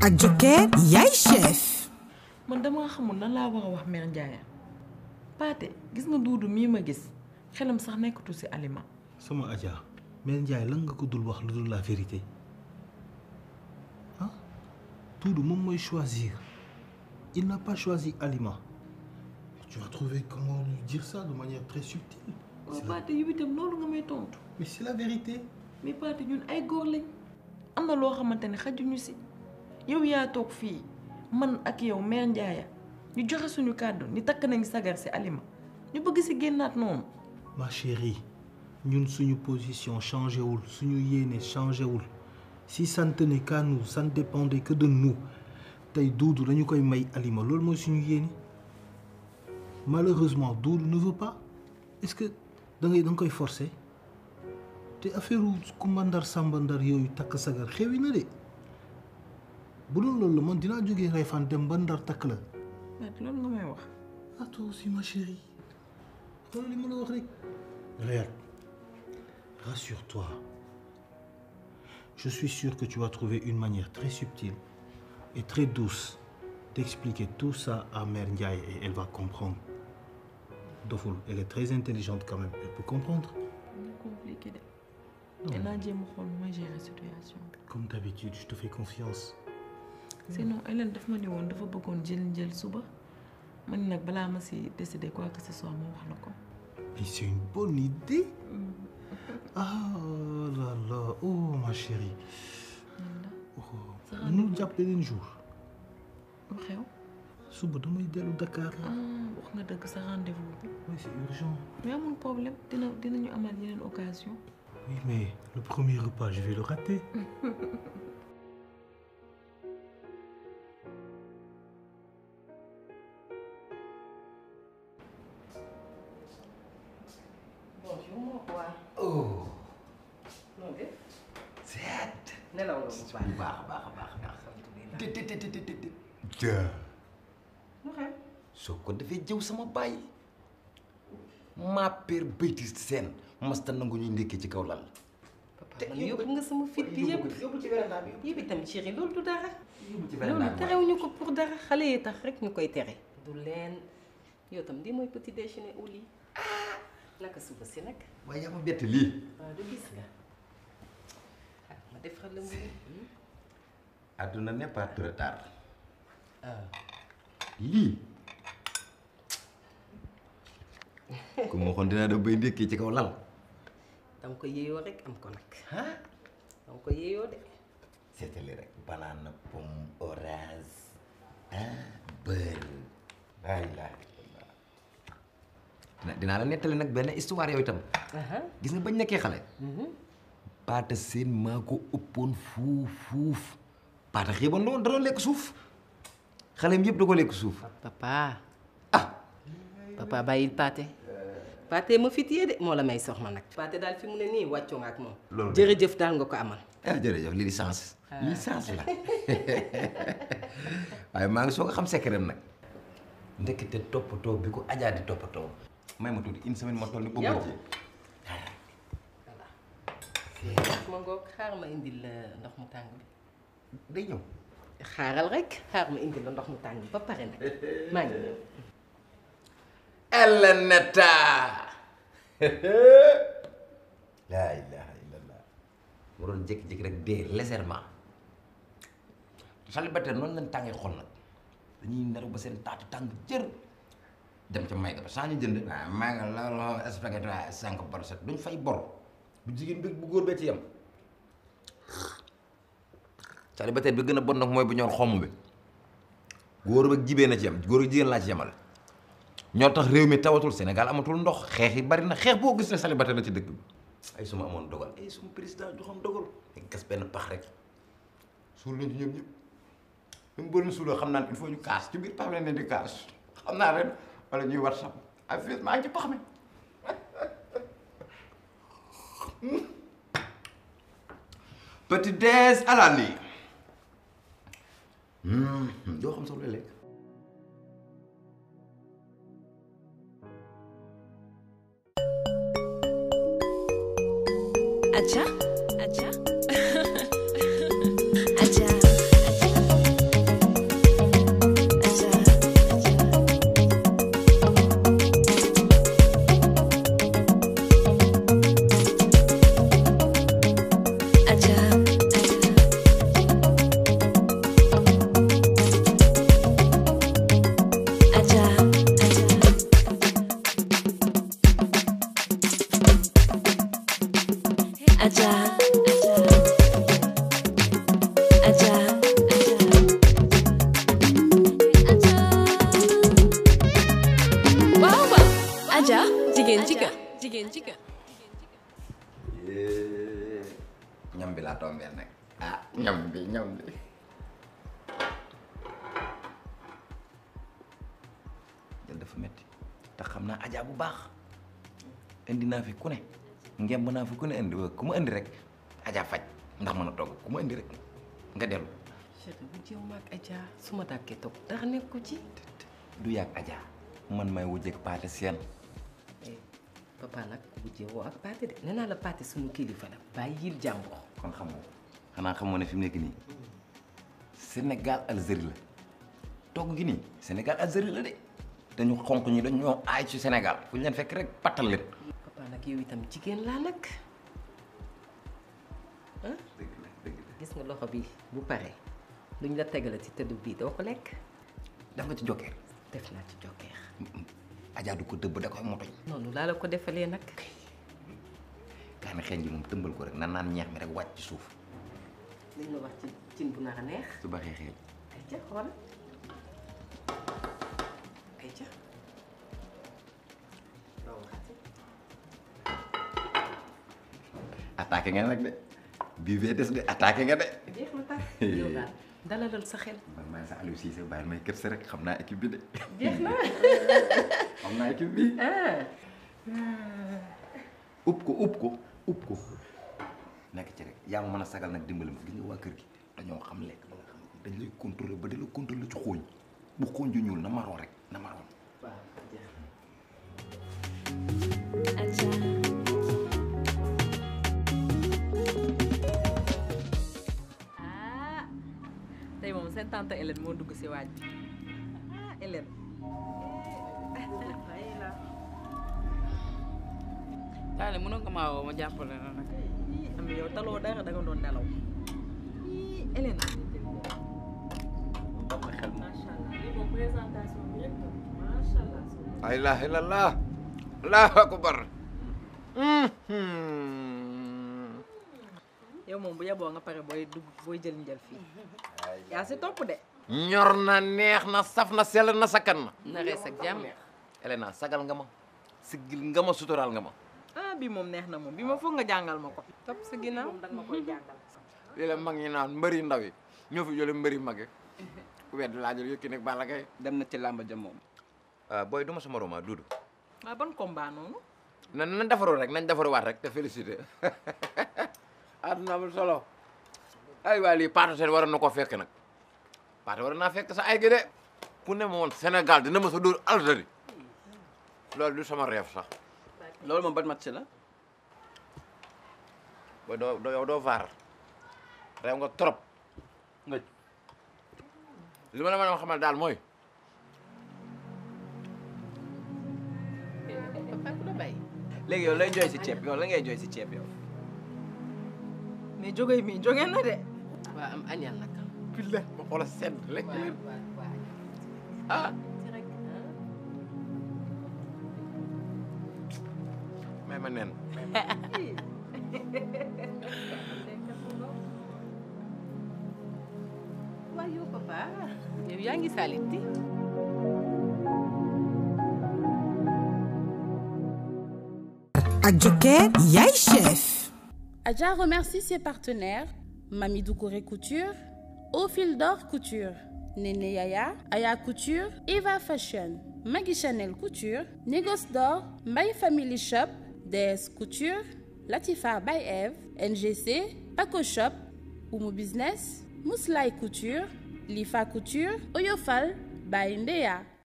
ak Joker yaay chef man dama xamul nan laa war a wax mère Ndiaye Paate gis nga duudu mii ma gis xelam sax nekkatu ci aliment sama Adja Mère Ndiaye lan nga ko dul wax lu dul la vérité ah Doudou moom mooy choisir il n'a pas choisi aliment tu vas trouver comment lui dire ça de manière très subtile waaw Paate yow itam loolu nga may tontu mais c'est la vérité mais Paate ñun ay góor lañ am na loo xamante ne xajuñu ci yow yaa toog fii man ak yow mère Ndiaye ñu joxe suñu kàddu ni takk nañ sagar ci aliment ñu bëgg ci génnaat noonu ma chérie ñun suñu position changé wul suñu yéene changé wul si ça ne tenait qu'à nous ça ne dépendait que de nous tey Doudou dañu koy may aliment loolu mooy suñu yéene malheureusement Doudou ne veut pas est-ce que da ngay da nga koy forcer te affaire Kumba Ndar Samba Ndar yooyu takk sagar xewi na de bu doon loolu la man dinaa jógee Réfane dem ba Ndar takk la Paate loolu nga may wax ah toi aussi ma chérie xoolal li ma la wax rek regarde rassure-toi je suis sûr que tu vas trouver une manière très subtile et très douce d'expliquer tout ça à Mère Ndiaye et elle va comprendre doful elle est très intelligente quand même elle peut comprendre dina compliqué de dinaa jéem a xool nu may gérer situation bi comme d'habitude je te fais confiance sinon Hélène daf ma ne woon dafa bëggoon jël njël suba man nag balaa ma si décider quoi que ce soit ma wax la ko mais c'est une bonne idée ah là là oh ma chérie oh nu jàpp beneen jour lu xew suba damay dellu Dakar ah wax nga dëgg sa rendez-vous bi oui c'est urgent mais amul problème dina dinañu amaat yeneen occasion oui mais le premier repas je vais le rater bonjour mon roi. oh noo def. seet nelaw nga bu baax. bu baax a baax a baax a baax alhamdulilah. te te te te te te ja lu xew. soo ko defee jëw sama baay maa père béyti seen masta nangu ñuy ndékkee ci kaw lal papa man yóbbu nga sama fit bi yëpp. yóbbu ci véranda bi yëpp itam chéri loolu du dara. yóbbu ci loolu véranda bi terewuñu ko pour dara xale yi tax rek ñu koy tere. du leen yow tam di mooy petit déjeuner au lit. naka suba si nag. waaye yaa ma bett lii waaw du gis nga. ah ma defaral la mu. àdduna n'est pas trop tard lii ku ma waxoon dinaa def bay ndékkee ci kaw lal danga ko yéeyoo rek am ko nag. ah danga ko yéeyoo de. seetali rek banane pomme orange ah beurre laa ilaaha illallah dina dinaa la nettali nag benn histoire yow itam gis nga bañ nekkee xale paata seen maa ko ëppoon fuuf fuuf paata xiiban la woon da doon lekk suuf xaleem yëpp da ko lekk suuf papa. ah papa bàyyil paate paate ma fit yee de moo la may soxna nag paate daal fi mu ne nii wàccoo nga ak moom Loolu jërëjëf daal nga ko amal ah jërëjëf lii licence licence la waaye maa ngi soog a xam secret nag ndekete toppatoo bi ko ajaa di toppatoo may ma tuuti une semaine ma toll ni bëgg Yow. ci ma ngoog xaar ma indil la ndox mu tàng bi day ñëw xaaral rek xaar ma indil la ndox mu tàng bi ba pare nag maa ngi ñëw Eleneta laa ilaha illallah mu doon jékki-jékki rek dee légèrement célibataire noonu lañ tàngee xol nag dañuy nelaw ba seen taatu tàng jër dem ca may ga ba saa ñu jënd waaw may nga loolu spaghetti waaye cinq par sept duñ fay bor bu jigéen bi bu góor bee ci yem célibataire bi gën a bon nag mooy bu ñor xomm bi góor ba jibee na ci yem góor ak jigéen laa ci yemal ñoo tax réew mi tawatul Sénégal amatul ndox xeex yi bari na xeex boo gis ne célibataire la ci dëkk bi ay suma amoon dogal ay suma président joxoon dogal dañ gas benn pax rek suul nañ ci ñoom ñëpp même boo leen suuloo xam naa ne il faut ñu kaas ci biir pax bi leen di kaas xam naa ren wala ñuy whatsapp ay fii maa ngi ci pax mi petit déj à la nuit doo xam sax lu lekk Aja, Aja, Aja, Aja. ci kër ñam bi laa tombeel nag ah ñam bi ñam bi jël dafa metti te xam naa ajaa bu baax indi naa fi ku ne ngemb naa fi ku ne indi wa ku ma indi rek ajaa faj ndax mën a togg ku ma indi rek nga dellu chéri bu jéew ma ak Adja su ma dàkkee toog dara nekku ci du yàgg ajaa man may wujjeeg paate seen eh papa nag bu jéewoo ak Pathé de nee naa la Pathé suñu kilifa la bàyyi yil jàmbur kon xam nga xanaa xamoo ne fi mu nekk nii Sénégal Algérie la togg gi nii Sénégal Algérie la de dañu xonq ñi dañu ñoo aay ci Sénégal fu ñu leen fekk rek pattal leen papa nag yow itam jigéen laa nag ah dëgg la dëgg la gis nga loxo bi bu paree luñ la tegala ci tëdd bii doo ko lekk def nga ci jokkeer def naa ci jokkeer Adja du ko dëbb da koy motoñ noonu laa la ko defalee nag kaani xeeñ ji moom tëmbal ko rek nan naan ñeex mi rek wàcc ci suuf liñ la wax ci cin bu nar a neex su baxee xeeñ ay ca xool ay ca loo waxati attaqué nga nag de bii bee des de attaqué nga de jeex na tax yow daal dalalal sa xel man maay sa Aliou Cissé bàyyil may kër sa rek xam naa équipe bi de jeex na xam naa équipe bi ah upp ko upp ko upp ko nekk ci rek yaa ma mën a sagal nag dimbali ma gis nga waa kër gi dañoo xam lekk ba nga xam dañ lay contrôler ba di la contrôler ci xooñ bu xooñ ju ñuul na maroon rek na maroon waaw jeex na ah tey moom seen tante Hélène moo dugg si waaj bi ah Hélène. taale mënoon nga maa woo ma jàppale la nag am yow taloo dara da nga doon nelaw. ii Hélène. xel ma macha allah lii moom présentation bi rek macha allah. la ilaha illallah allahu akbar yow moom bu yeboo nga pare booy dugg booy jël njël fii. yaa si topp de. ñor na neex na saf na sell na sakkan na na rees ak jàmm Elena sagal nga ma siggil nga ma suturaal nga ma ah bii moom neex na moom bii ma foog nga jàngal ma ko. topp sa ginnaaw moom danga ma koy jàngal. lii la mag ñi naan mbëri ndaw yi ñoo fi jële mbëri mag yi ku wedd laa jël yëkki nekk Balla Gaye dem na ci làmba ja moom booy du ma sama roma duudu waaw ban combat noonu. na nañ defaru rek nañ defaruwaat rek te félicité àdduna amul solo ay waay lii Pathé Sène waroon na koo fekk nag Pathé waroon naa fekk sa ay gi de ku ne ma woon Sénégal dina ma sa dóor Algérie loolu du sama rêve sax loolu moom ban match la booy doo doo yow doo vaar réew nga trop nga li ma la mën a xamal daal mooy papa ku la bàyyi léegi yow lay jooy si ceeb yow la ngay jooy si ceeb yow mais jóge mi jóge na de. waa am añal nag pile ma xoola sedd lekk waaw leen waaw waaw ah ci rek may ma nen waaw yow papa yow yaa ngi salit di ak Joker yaay chef Adja remercie ses partenaires Mami Doucouré Couture, Au Fil d'Or Couture, Néné Yaya, Aya Couture, Eva Fashion, Maggie Chanel Couture, Négoce d'Or, My Family Shop, DS Couture, Latifa by Eve, NGC, Paco Shop, Oumu Business, Mouslaï Couture, Lifa Couture, Oyofal by Ndea.